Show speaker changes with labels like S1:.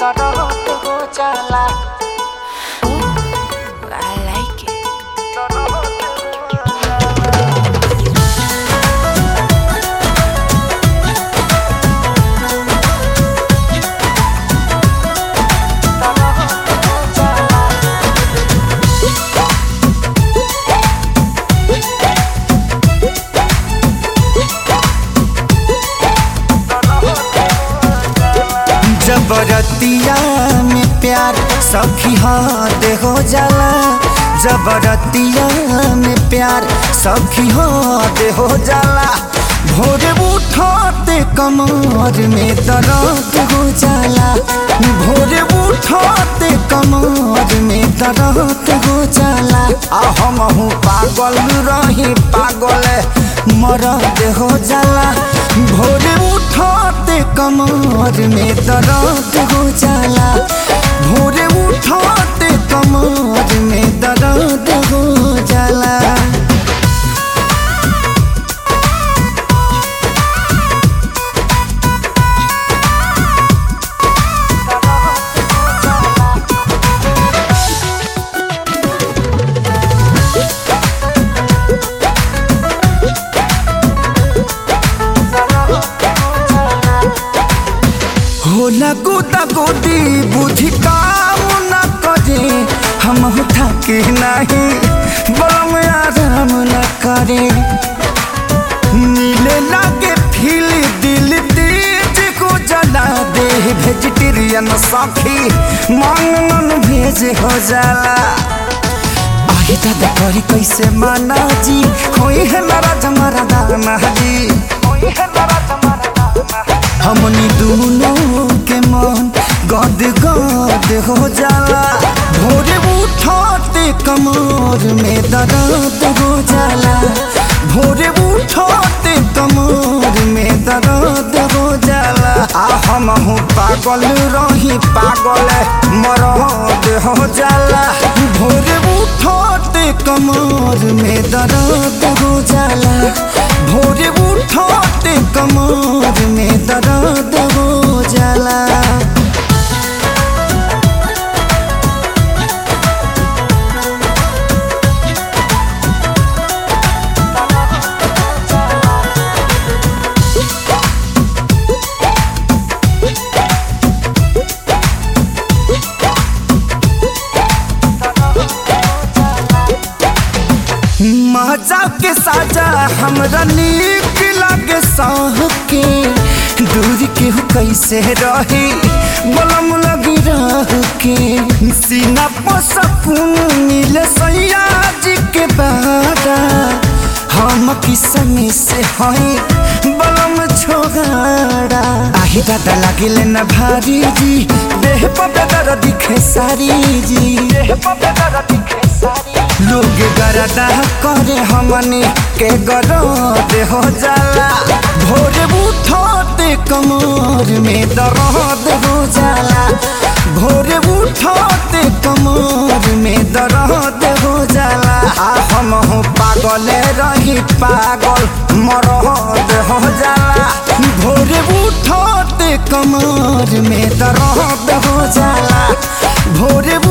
S1: दर्द हो जाला
S2: I like it.
S3: जबरतिया में प्यार सखी हाथ हो जाला जबरतिया में प्यार सखी हाथ हो जाला भोरे उठते कमर में दर्द हो जाला भोरे उठते कमर में दर्द हो जाला आ हम हूँ पागल रही पागल मरद हो जाला भोरे उठते कमर में दर्द हो जाला भोरे उठते कमर में दर्द हो जाला होला गोदा गोदी बुद्धि काम न करे हम थके नहीं बम आराम न करे नीले लागे फील दिल तेज को जला दे वेजिटेरियन साथी मांगन भेज हो जाला आही दादा करी कैसे माना जी होई है नाराज हमारा दाना जी होई है नाराज हमारा दाना हमनी दोनों के मन गद गद हो जाला भोरे उठते कमर में दर्द हो जाला भोरे उठते कमर में दर्द हो जाला आ हम हूँ पागल रही पागल मरद हो जाला भोरे उठते कमर में दर्द हो जाला भोरे उठते कमर में दर्द हो जाला मजा के साजा हमरा नीक लागे साह के दूर के हो कैसे रही बलम लगी रह के सीना पर सकून मिले सैया जी के बारा हम किसमी से हई बलम छोगाड़ा आही दादा लागिले न भारी जी देह पर बेदर दिखे सारी जी देह पर बेदर दिखे सारी लोग गरदा करे हमनी के गरद हो जाला भोरे उठते कमर में दर्द हो जाला भोरे उठते कमर में दर्द हो जाला आ हम हो पागल रही पागल मरद हो जाला भोरे उठते कमर में दर्द हो जाला भोरे